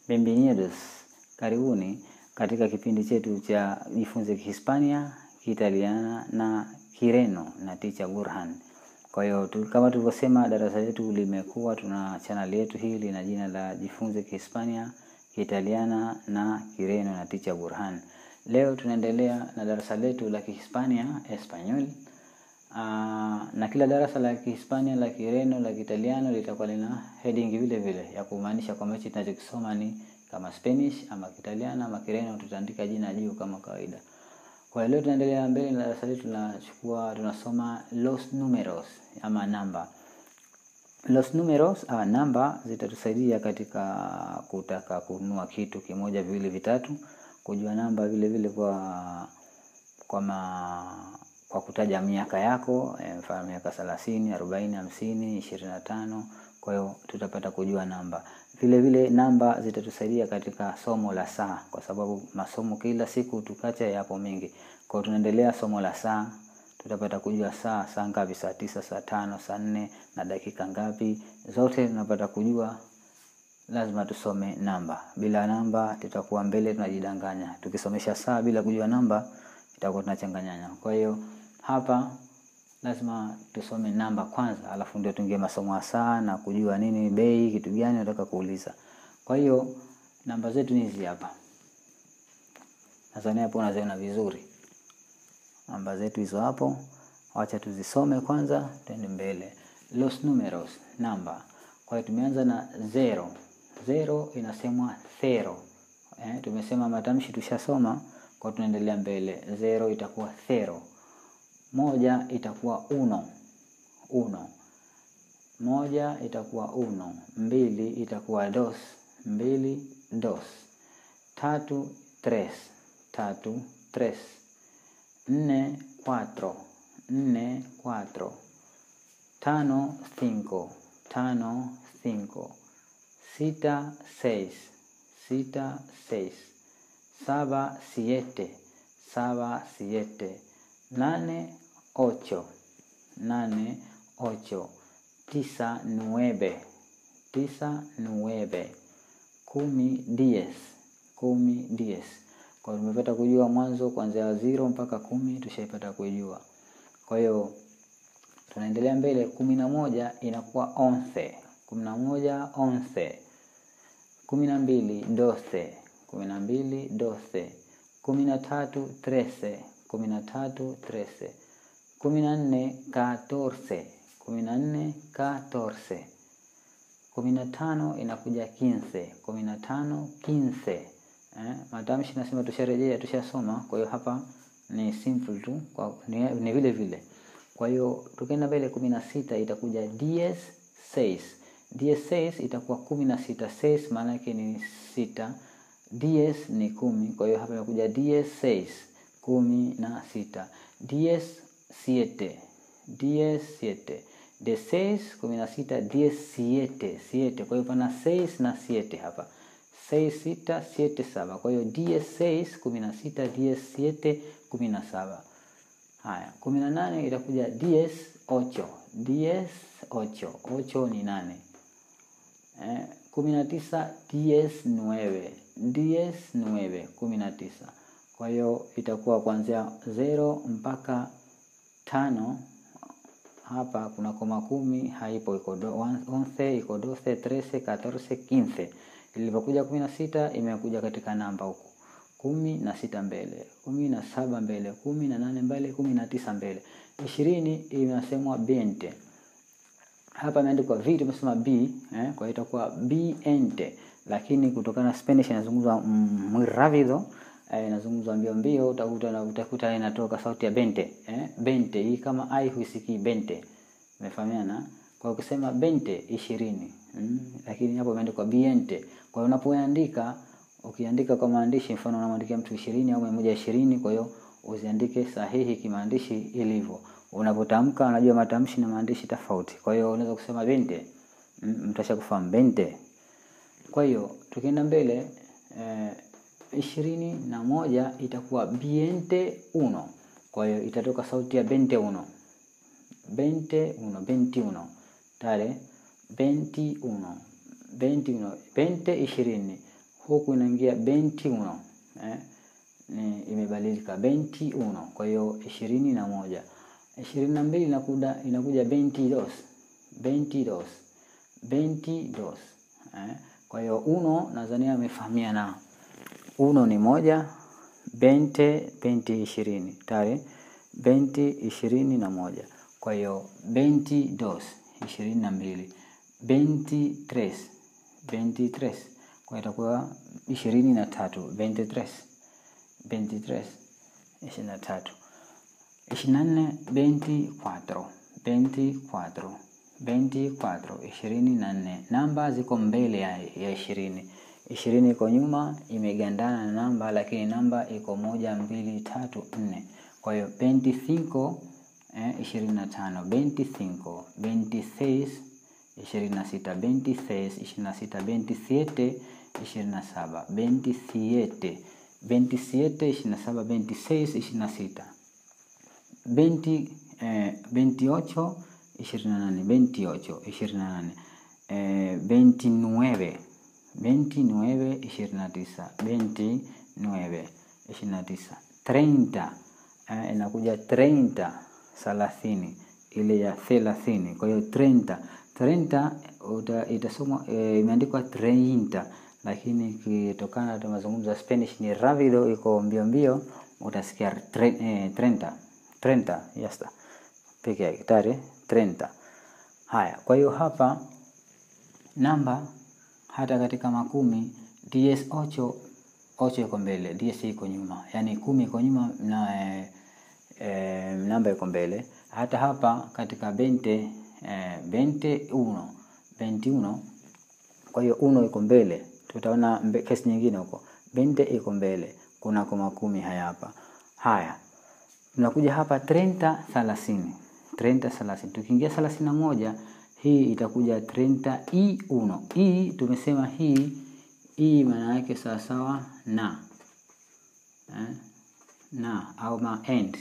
Bienvenidos, karibuni katika kipindi chetu cha jifunze Kihispania, Kiitaliana na Kireno na Teacher Burhan. Kwa hiyo tu, kama tulivyosema, darasa letu limekuwa, tuna channel yetu hii lina jina la jifunze Kihispania, Kiitaliana na Kireno na Teacher Burhan. Leo tunaendelea na darasa letu la Kihispania, Espanyol. Ah, na kila darasa la Kihispania, la Kireno, la Kiitaliano litakuwa lina heading vile vile ya kumaanisha kwamba hichi tunachokisoma ni kama Spanish ama Kiitaliano ama Kireno, tutaandika jina juu kama kawaida. Kwa hiyo leo tunaendelea mbele na darasa letu tunachukua tunasoma los numeros ama namba. Los numeros ah, namba zitatusaidia katika kutaka kununua kitu kimoja, viwili, vitatu, kujua namba vile vile kwa kwa ma, kwa kutaja miaka yako eh, mfano miaka thelathini, arobaini, hamsini, ishirini na tano. Kwa hiyo tutapata kujua namba. Vile vile namba zitatusaidia katika somo la saa, kwa sababu masomo kila siku tukacha yapo mengi. Kwa hiyo tunaendelea somo la saa, tutapata kujua saa, saa ngapi, saa tisa, saa tano, saa nne na dakika ngapi, zote tunapata kujua. Lazima tusome namba. Bila namba tutakuwa mbele tunajidanganya. Tukisomesha saa bila kujua namba itakuwa tunachanganyana. Kwa hiyo hapa lazima tusome namba kwanza, alafu ndio tuingie masomo ya saa na kujua nini bei, kitu gani nataka kuuliza. Kwa hiyo namba zetu ni hizi hapa, nadhani hapo unaziona vizuri namba zetu hizo hapo. Wacha tuzisome kwanza, tuende mbele. Los numeros, namba. Kwa hiyo tumeanza na zero. Zero inasemwa zero. Eh, tumesema matamshi tushasoma, kwa tunaendelea mbele. Zero itakuwa zero. Moja itakuwa uno, uno. Moja itakuwa uno. Mbili itakuwa dos, mbili, dos. Tatu, tres, tatu, tres. Nne, cuatro, nne, cuatro. Tano, cinco, tano, cinco. Sita, seis, sita, seis. Saba, siete, saba, siete. Nane, ocho, nane, ocho. Tisa, nueve, tisa, nueve. Kumi, diez, kumi, diez. Kwa hiyo tumepata kujua mwanzo kuanzia zero mpaka kumi tushaipata kujua. Kwa hiyo tunaendelea mbele. kumi na moja inakuwa once, kumi na moja once. Kumi na mbili doce, kumi na mbili doce. Kumi na tatu trece, kumi na tatu trece. Kumi na nne catorce, kumi na nne catorce. Kumi na tano inakuja quince, kumi na tano quince. Eh, matamshi nasema tusharejea, tushasoma. Kwa hiyo hapa ni simple tu kwa, ni, ni vile vile. Kwa hiyo tukienda mbele, kumi na sita itakuja diez seis. Diez seis itakuwa kumi na sita. Seis maana yake ni sita, diez ni kumi. Kwa hiyo hapa inakuja diez seis, kumi na sita. Diez siete, diez siete. De seis kumi na sita, diez siete, siete. Kwa hiyo pana seis na siete hapa seis sita siete saba. Kwa hiyo diez seis kumi na sita diez siete kumi na saba. Haya, kumi na nane itakuja diez ocho, diez ocho, ocho ni nane. Eh, kumi na tisa diez nueve, diez nueve, kumi na tisa. Kwa hiyo itakuwa kuanzia zero mpaka tano. Hapa kuna koma kumi haipo, iko once, iko doce, trece, catorce, quince Ilipokuja kumi na sita imekuja katika namba huku kumi na sita mbele, kumi na saba mbele, kumi na nane mbele, kumi na tisa mbele. Ishirini inasemwa bente. Hapa imeandikwa v, tumesema b eh, kwa hiyo itakuwa biente, lakini kutokana na Spanish inazungumzwa muy rápido eh, inazungumzwa mbio mbio, utakuta na utakuta inatoka sauti ya bente eh, bente hii kama ai huisikii bente, umefahamiana? Kwa ukisema bente ishirini mm, lakini hapo imeandikwa biente. Kwa hiyo unapoandika ukiandika kwa maandishi, mfano unamwandikia mtu ishirini au mia moja ishirini, kwa hiyo uziandike sahihi kimaandishi ilivyo. Unapotamka unajua matamshi na maandishi tofauti. Kwa hiyo unaweza kusema bente, mtu ashakufahamu bente. Kwa hiyo tukienda mbele ishirini eh, na moja itakuwa biente uno. Kwa hiyo itatoka sauti ya bente uno, bente uno, benti uno tale 21 21 20 ishirini huku inaingia 21 eh, ni imebadilika 21. Kwa hiyo ishirini na moja ishirini na mbili inakuja inakuja 22 22 22 eh. Kwa hiyo uno nadhani amefahamiana. Uno ni moja, bente benti ishirini tayari, benti ishirini na moja. Kwa hiyo benti dos ishirini na mbili, benti tres benti tres, kwa hiyo itakuwa ishirini na tatu, benti tres benti tres, ishirini na tatu. ishirini na nne benti quattro, benti quattro 24 ishirini na nne. Namba ziko mbele ya, ya ishirini. Ishirini iko nyuma imegandana na namba, lakini namba iko moja mbili tatu nne. Kwa hiyo 25 eh, ishirini na tano 25 26 ishirini na sita 26 ishirini na sita 27 ishirini na saba 27 27 ishirini na saba 26 ishirini na sita 20 eh, 28 ishirini na nane veintiocho ishirini na nane eh, veintinueve veintinueve ishirini na tisa veintinueve ishirini na tisa treinta eh, inakuja treinta thelathini ile ya thelathini kwa hiyo treinta treinta itasomwa eh, imeandikwa treinta lakini ikitokana na mazungumzo ya Spanish ni ravido iko mbio mbio utasikia tre, eh, treinta treinta yasta peke yake tayari 30. Haya, kwa hiyo hapa namba hata katika makumi DS ocho ocho iko mbele, DS iko nyuma, yaani kumi iko nyuma na e, e, namba iko mbele. Hata hapa katika bente e, bente uno benti uno, kwa hiyo uno iko mbele. Tutaona mbe, kesi nyingine huko bente iko mbele, kuna kwa makumi haya hapa. Haya, tunakuja hapa 30 30 30 30. Tukiingia 31 hii itakuja 30 i uno. I tumesema hii i maana yake sawa sawa na eh, na au ma end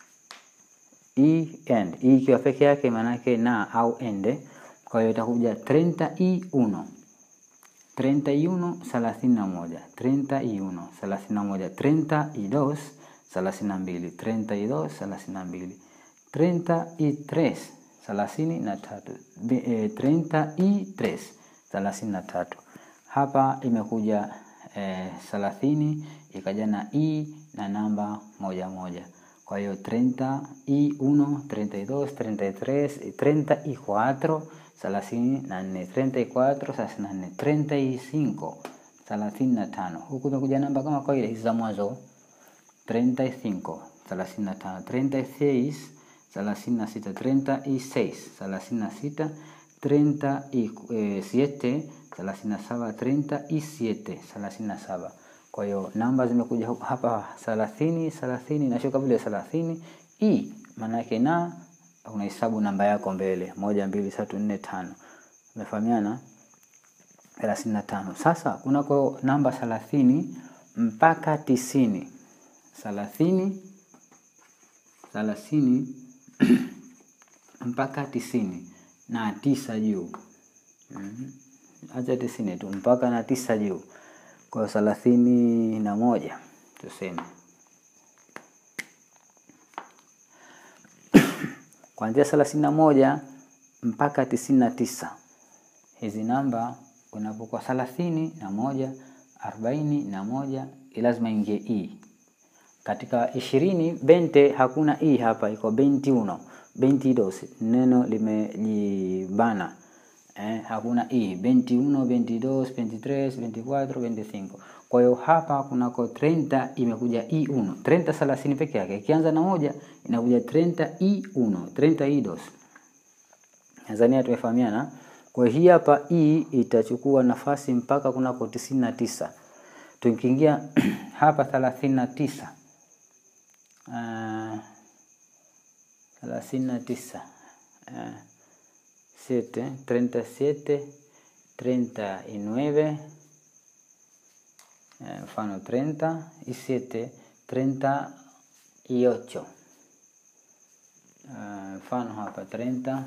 i end. I ikiwa peke yake maana yake na au ende. Kwa hiyo itakuja 30 i uno 31 31 31 31 32 32 32 32 treinta y tres thelathini na tatu e, treinta y tres thelathini na tatu. Hapa imekuja thelathini e, ikaja na i na namba moja moja. Kwa hiyo treinta y uno, treinta y dos, treinta y tres, treinta y cuatro thelathini na nne, treinta y cuatro thelathini na nne, treinta y cinco thelathini na tano. Huku imekuja namba kama kawaida hizi za mwanzo treinta y cinco thelathini na tano, treinta y seis thelathini na sita treinta y seis thelathini na sita treinta y siete thelathini na saba treinta y siete thelathini na saba. Kwa hiyo namba zimekuja hapa thelathini thelathini nashuka vile thelathini i maana yake na unahesabu namba yako mbele moja mbili tatu nne tano. Umefahamiana? thelathini na tano. Sasa kunako namba thelathini mpaka tisini thelathini thelathini mpaka tisini na tisa juu. Acha tisini tu mpaka na tisa juu. Kwa thelathini na moja tuseme, kuanzia thelathini na moja mpaka tisini na tisa. Hizi namba unapokuwa thelathini na moja arobaini na moja lazima ingie i katika ishirini bente hakuna i hapa, iko benti uno benti dos, neno limejibana eh, hakuna i benti uno benti dos benti tres benti cuatro benti cinco. Kwa hiyo hapa kunako 30 imekuja i uno 30 thelathini peke yake, ikianza na moja inakuja 30 i uno 30 i dos. Tanzania tumefahamiana. Kwa hii hapa i itachukua nafasi mpaka kunako tisini na tisa. Tukiingia hapa thelathini na tisa thelathini na tisa siete treinta siete treinta y nueve mfano treinta y siete treinta y ocho mfano hapa treinta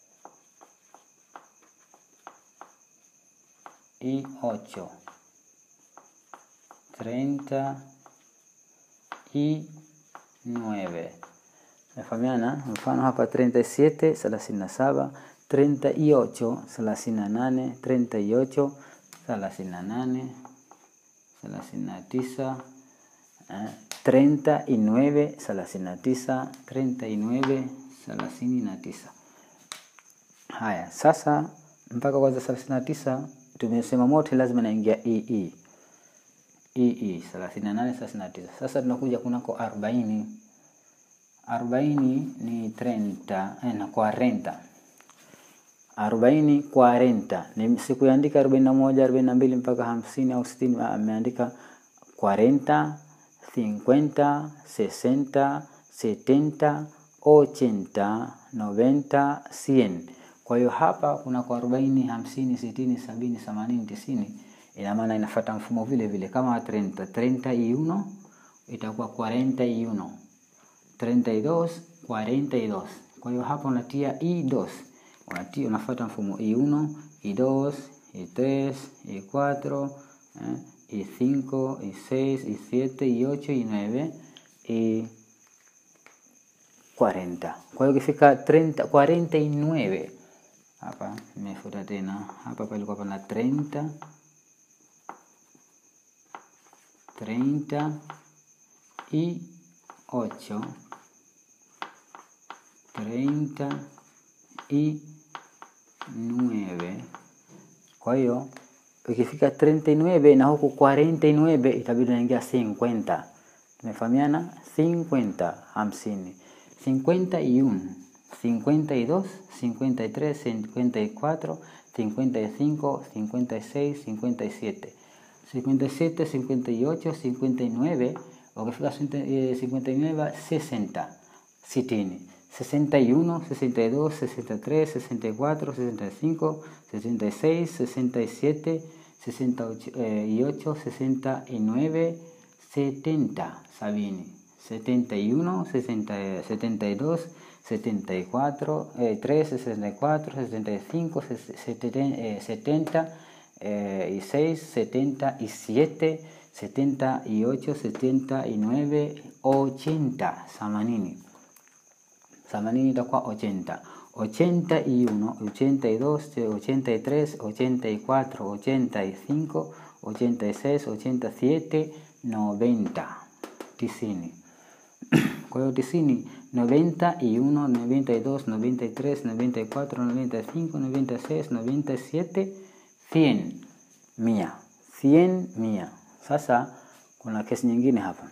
y ocho treinta y nueve. Mefahamiana? Mfano hapa treinta y siete thelathini na saba treinta y ocho thelathini na nane treinta y ocho thelathini na nane thelathini na tisa eh, treinta y nueve thelathini na tisa treinta y nueve thelathini na tisa. Haya, sasa mpaka kwanza thelathini na tisa tumesema mote lazima naingia ee ee thelathini na nane thelathini na tisa. Sasa tunakuja kunako arobaini arobaini ni treinta eh, na quarenta arobaini quarenta ni sikuandika arobaini na moja arobaini na mbili mpaka hamsini au sitini ameandika quarenta cincuenta sesenta setenta ochenta noventa cien kwa hiyo hapa kuna kwa arobaini hamsini sitini sabini themanini tisini ina maana inafuata mfumo vile vile kama treinta treinta y uno itakuwa cuarenta y uno treinta y dos cuarenta y dos kwa hiyo hapa unatia y dos unatia unafuata mfumo y uno y dos y tres y cuatro eh, y cinco y seis y siete y ocho y nueve y cuarenta kwa hiyo ukifika treinta cuarenta y nueve hapa nimefuta tena hapa palikuwa pana treinta treinta y ocho treinta y nueve kwa hiyo ukifika 39 na huku 49 itabidi unaingia 50 tumefahamiana 50 hamsini 51 52 53 54 55 56 57 57 58 59 ukifika 59 60 sitini 61 62 63 64 65 66 67 68 69 70 sabini 71 60, 72 74 eh, 3 64 65 70 eh, y 6 77 78 79 80 themanini themanini itakuwa ochenta ochenta y uno ochenta y dos ochenta y tres ochenta y cuatro ochenta y cinco ochenta y seis ochenta y siete noventa tisini kwa hiyo tisini noventa y uno noventa y dos noventa y tres noventa y cuatro noventa y cinco noventa y seis noventa y siete cien mia cien mia sasa kuna kesi nyingine hapa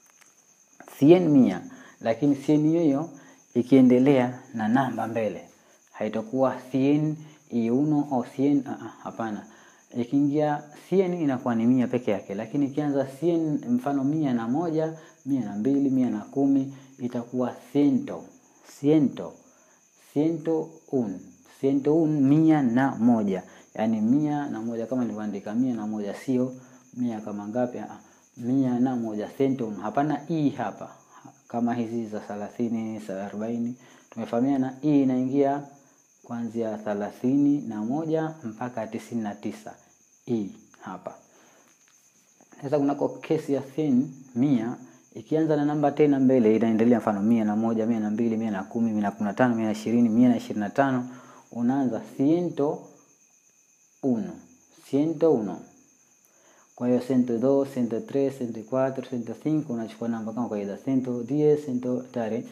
cien mia lakini cien hiyo ikiendelea na namba mbele haitakuwa cien y uno au cien uh, hapana ikiingia cien inakuwa ni mia peke yake lakini ikianza cien mfano mia na moja mia na mbili mia na kumi itakuwa ciento ciento ciento un ciento un mia na moja yaani mia na moja kama nilivyoandika mia na moja sio mia kama ngapi uh, mia na moja ciento un hapana i hapa kama hizi za thelathini za arobaini tumefahamiana hii inaingia kuanzia thelathini na moja mpaka tisini na tisa hii hapa sasa kunako kesi ya thin mia ikianza na namba tena mbele inaendelea mfano mia na moja mia na mbili mia na kumi mia na kumi na tano mia na ishirini mia na ishirini na tano unaanza ciento uno ciento uno kwa hiyo 102, 103, 104, 105 unachukua namba kama kawaida 110, 100 tare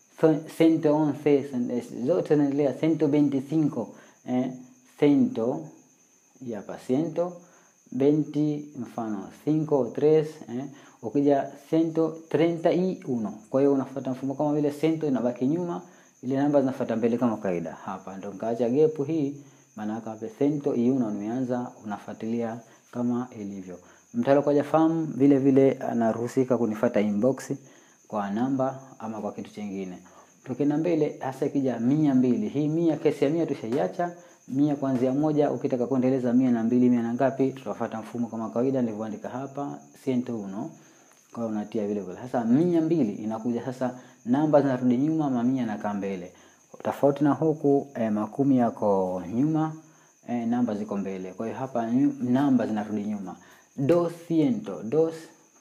111 zote zinaendelea 125 eh 100 ya pa 120 mfano 5 o 3 eh ukija 131 kwa hiyo unafuata mfumo kama vile 100 inabaki nyuma ile namba zinafuata mbele kama kawaida hapa ndo nikaacha gepu hii maana hapa 101 umeanza unafuatilia kama ilivyo. Mtu kwa jafahamu vile vile anaruhusika kunifata inbox kwa namba ama kwa kitu chingine. Tukienda mbele hasa ikija mia mbili. Hii mia kesi ya mia tushaiacha. Mia kuanzia moja ukitaka kuendeleza mia na mbili mia na ngapi tutafuata mfumo kama kawaida nilivyoandika hapa ciento uno. Kwa hiyo unatia vile vile. Sasa mia mbili inakuja sasa namba zinarudi nyuma mamia na kaa mbele. Tofauti na huku eh, makumi yako nyuma eh, namba ziko mbele. Kwa hiyo hapa namba zinarudi nyuma. Doscientos, dos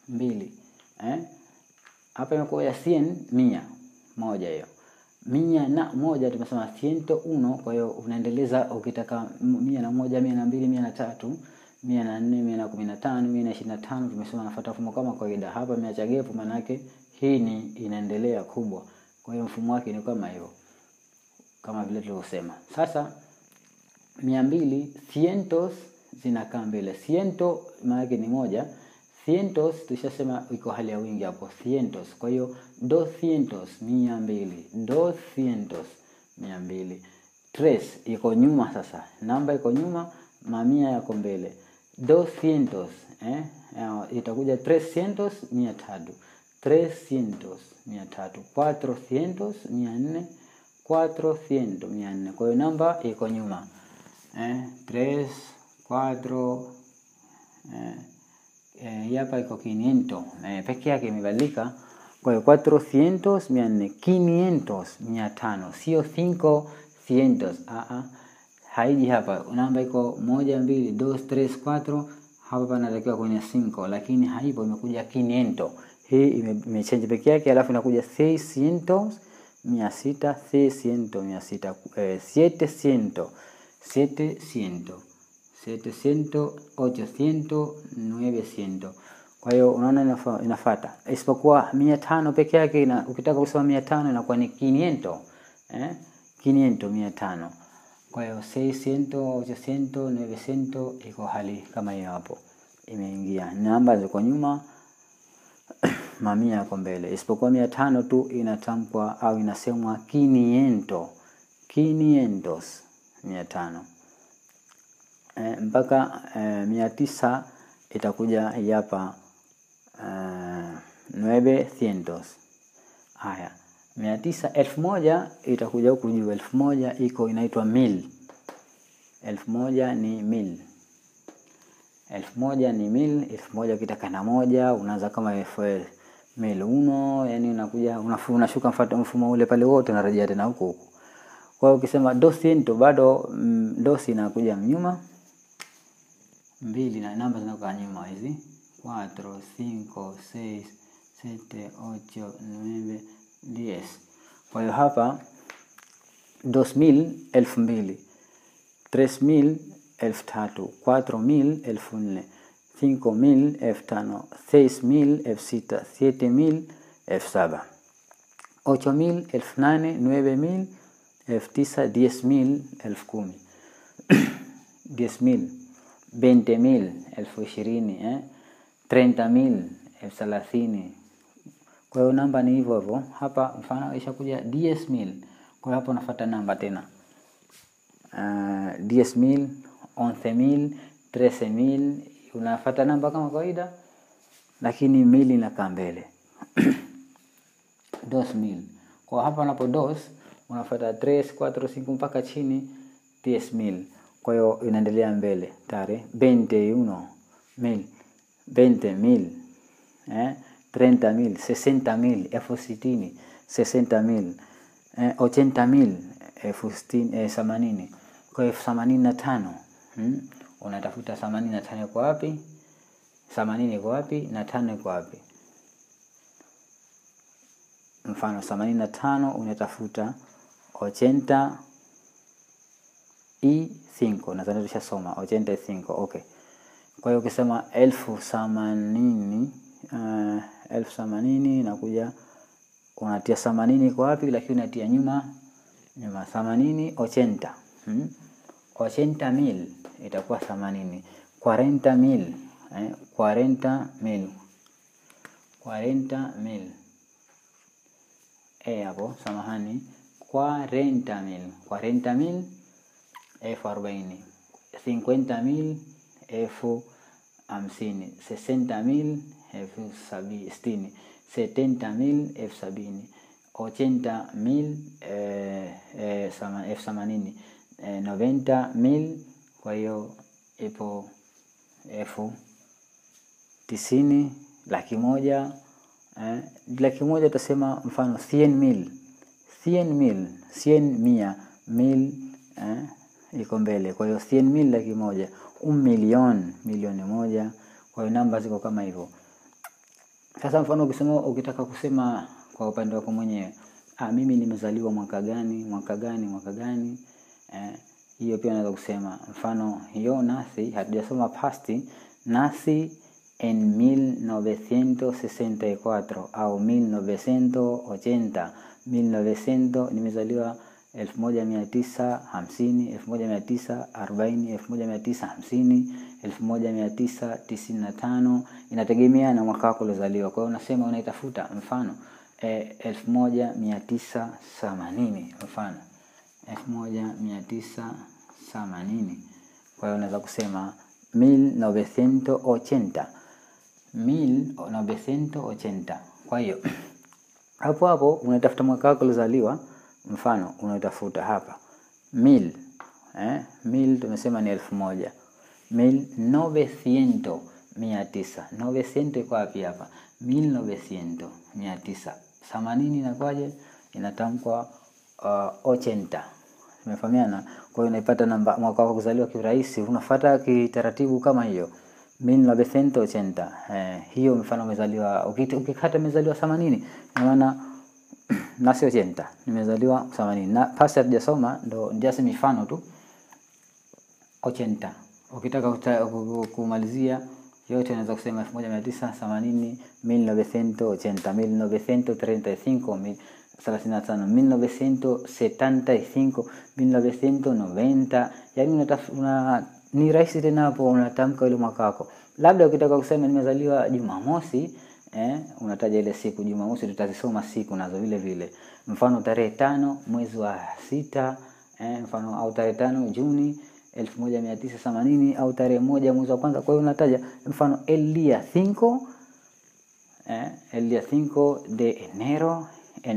mbili eh? Hapa imekuja cien mia moja hiyo mia na moja tumesema ciento uno. Kwa hiyo unaendeleza ukitaka mia na moja, mia na mbili, mia na tatu, mia na nne, mia na kumi na tano, mia na ishirini na tano. Tumesema nafuata mfumo kama kawaida. Hapa imeacha gepu, maana yake hii ni inaendelea kubwa. Kwa hiyo mfumo wake ni kama hivyo, kama vile tulivyosema. Sasa mia mbili, cientos zinakaa mbele. Ciento maana yake ni moja Cientos tushasema iko hali ya wingi hapo, cientos. Kwa hiyo doscientos, mia mbili, doscientos, mia mbili. Tres iko nyuma sasa, namba iko nyuma, mamia yako mbele. Doscientos eh, itakuja trescientos, mia tatu, trescientos, mia tatu. Cuatrocientos, mia nne, cuatrocientos, mia nne. Kwa hiyo namba iko nyuma eh, tres, cuatro eh, hii hapa iko quiniento eh, peke yake imebadilika. Kwa hiyo cuatrocientos mia nne, quinientos mia tano, sio cinco cientos. Ah ah, haiji hapa, namba iko moja mbili dos tres cuatro, hapa panatakiwa kwenye cinco, lakini haipo, imekuja quiniento. Hii imechange peke yake, alafu inakuja seiscientos mia sita, seiscientos mia sita, eh, sietecientos, sietecientos setecientos, ochocientos, novecientos. Kwa hiyo unaona inafuata, isipokuwa mia tano peke yake ina, ukitaka kusema mia tano inakuwa ni quiniento eh, quiniento mia tano. Kwa hiyo seiscientos, ochocientos, novecientos iko hali kama hiyo hapo, imeingia namba ziko nyuma, mamia yako mbele, isipokuwa mia tano tu inatamkwa au inasemwa quiniento, quinientos, mia tano. E, mpaka e, mia tisa itakuja hapa e, nueve cientos. Haya, mia tisa elfu moja itakuja huku juu. Elfu moja iko inaitwa mil. Elfu moja ni mil. Elfu moja ni mil. Elfu moja ukitaka na moja unaanza kama elfu mil uno, yani unakuja unashuka mfuata mfumo ule pale wote unarejea tena huku huku. Kwa hiyo ukisema doscientos bado mm, dosi inakuja mnyuma mbili na namba zinakuwa nyuma hizi cuatro, cinco, seis, siete, ocho, nueve, diez. Kwa hiyo hapa dos mil elfu mbili, tres mil elfu tatu, cuatro mil elfu nne, cinco mil elfu tano, seis mil elfu sita, siete mil elfu saba, ocho mil elfu nane, nueve mil elfu tisa, diez mil elfu kumi, diez mil veinte mil elfu ishirini eh? treinta mil elfu thelathini. Kwa hiyo namba ni hivyo hivyo. Hapa mfano ishakuja diez mil, kwa hiyo hapo unafuata namba tena uh, diez mil, once mil, trece mil, unafuata namba kama kawaida, lakini mil inakaa mbele dos mil. Kwa hapa unapo dos unafuata tres, cuatro, cinco mpaka chini diez mil kwa hiyo inaendelea mbele tare veinte uno mil veinte mil eh, treinta mil sesenta mil elfu sitini sesenta mil eh, ochenta mil elfu sitini eh, themanini kwa elfu themanini na tano hmm? Unatafuta themanini na tano iko wapi? themanini iko wapi? na tano iko wapi? Mfano themanini na tano unatafuta ochenta i 5 nadhani tushasoma ochenta y cinco. Okay, kwa hiyo ukisema elfu themanini uh, elfu themanini inakuja unatia themanini kwa wapi, lakini unatia nyuma nyuma themanini ochenta hmm? ochenta mil itakuwa themanini cuarenta mil eh? cuarenta mil cuarenta mil eh, hapo samahani, cuarenta mil cuarenta mil elfu arobaini, cincuenta mil elfu hamsini, sesenta mil elfu sitini, setenta mil elfu sabini, ochenta mil elfu themanini, noventa mil. Kwa hiyo ipo elfu tisini, laki moja eh, laki moja utasema mfano cien mil, cien mil, cien mia mil eh, iko mbele. Kwa hiyo cien mil laki moja, un milion milioni moja. Kwa hiyo namba ziko kama hivyo. Sasa mfano ukisema, ukitaka kusema kwa upande wako mwenyewe, ah, mimi nimezaliwa mwaka gani mwaka gani mwaka gani eh, hiyo pia unaweza kusema. Mfano hiyo nasi hatujasoma past, nasi en 1964 au 1980 1900, nimezaliwa 1950 1940 1950 1995, inategemea na mwaka wako uliozaliwa. Kwa hiyo unasema unaitafuta mfano eh, 1980 mfano 1980. Kwa hiyo unaweza kusema 1980 1980. Kwa hiyo hapo hapo unatafuta mwaka wako uliozaliwa, mfano unaitafuta hapa mil eh, mil tumesema ni elfu moja mil novecientos mia tisa novecientos iko wapi hapa? mil novecientos mia tisa themanini inakwaje? Inatamkwa uh, ochenta. Tumefahamiana? Kwa hiyo unaipata namba mwaka wako kuzaliwa kirahisi, unafuata kitaratibu kama hiyo 1980 eh, hiyo mfano umezaliwa ukikata umezaliwa 80 ina maana nasi 80 nimezaliwa 80 na pasi hatujasoma ndo ndiasi mifano tu 80 ukitaka kumalizia yote unaweza kusema 1980 1980 1935 35 1975 1990 yani una ni rahisi tena hapo unatamka ile mwaka wako. Labda ukitaka kusema nimezaliwa Jumamosi eh, unataja ile siku Jumamosi, tutazisoma siku nazo vile vile, mfano tarehe tano mwezi wa sita eh, mfano au tarehe tano Juni elfu moja mia tisa themanini au tarehe moja mwezi wa kwanza. Kwa hiyo unataja mfano el día cinco eh, el día cinco de enero en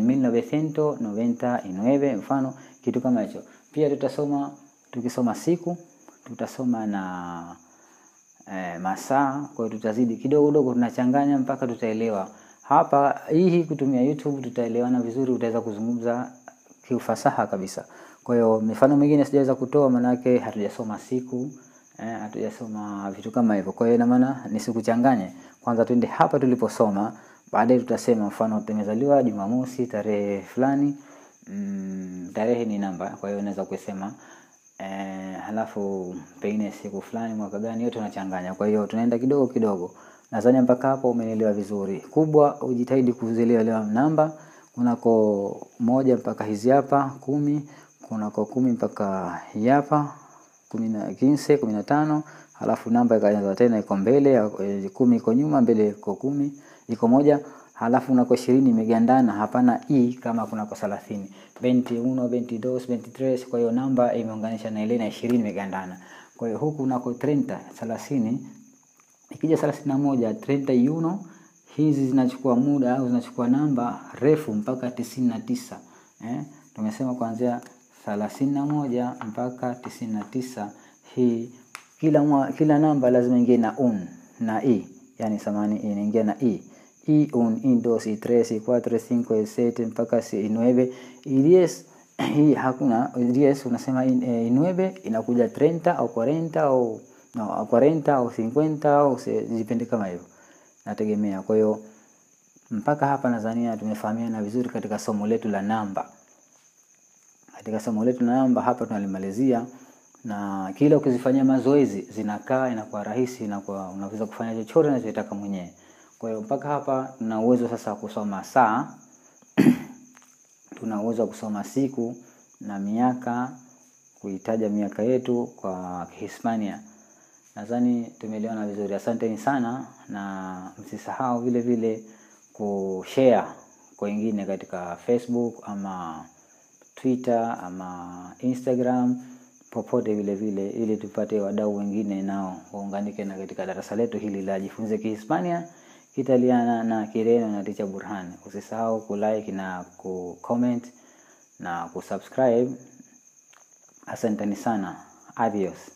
1999 mfano kitu kama hicho. Pia tutasoma tukisoma siku tutasoma na e, masaa. Kwa hiyo tutazidi kidogo kidogo, tunachanganya mpaka tutaelewa. Hapa hii kutumia YouTube tutaelewana vizuri, utaweza kuzungumza kiufasaha kabisa. Kwa hiyo mifano mingine sijaweza kutoa, manake hatujasoma siku eh, hatujasoma vitu kama hivyo. Kwa hiyo ina maana nisikuchanganye. Kwanza twende hapa tuliposoma, baadaye tutasema mfano tumezaliwa Jumamosi tarehe fulani. Mm, tarehe ni namba, kwa hiyo unaweza kusema Eh, halafu pengine siku fulani mwaka gani, yote unachanganya. Kwa hiyo tunaenda kidogo kidogo. Nadhani mpaka hapo umenielewa vizuri. Kubwa ujitahidi kuzielewa namba, kunako moja mpaka hizi hapa kumi, kunako kumi mpaka hii hapa kumi na kinse kumi na tano, halafu namba ikaanza tena iko mbele, kumi iko nyuma, mbele iko kumi, iko moja halafu unako ishirini imegandana, hapana i kama kunako thelathini veinti uno veinti dos veinti tres. Kwa hiyo namba imeunganisha na ile na ishirini imegandana. Kwa hiyo huku unako treinta thelathini, ikija thelathini na moja treinta y uno, hizi zinachukua muda au zinachukua namba refu mpaka tisini na tisa eh? Tumesema kuanzia thelathini na moja mpaka tisini na tisa. Hii kila mwa, kila namba lazima ingie na un na i, yani samani inaingia na i y un, y dos, y tres, y cuatro, y cinco, y siete mpaka y nueve y diez. Hii hakuna diez, unasema y nueve inakuja treinta au cuarenta au no, cuarenta au cincuenta au zipende kama hivyo, nategemea. Kwa hiyo mpaka hapa nadhania tumefahamiana vizuri katika somo letu la namba. Katika somo letu la namba hapa tunalimalizia, na kila ukizifanyia mazoezi zinakaa, inakuwa rahisi, inakuwa unaweza kufanya chochote unachotaka mwenyewe. Kwa hiyo mpaka hapa tuna uwezo sasa wa kusoma saa tuna uwezo wa kusoma siku na miaka, kuitaja miaka yetu kwa Kihispania. Nadhani tumeelewana vizuri. Asanteni sana, na msisahau vile vile kushare kwa wengine katika Facebook ama Twitter ama Instagram, popote vile vile, ili tupate wadau wengine nao waunganike na katika darasa letu hili la Jifunze Kihispania Kitaliana na Kireno na Ticha Burhan. Usisahau kulike na kucomment na kusubscribe. Asanteni sana. Adios.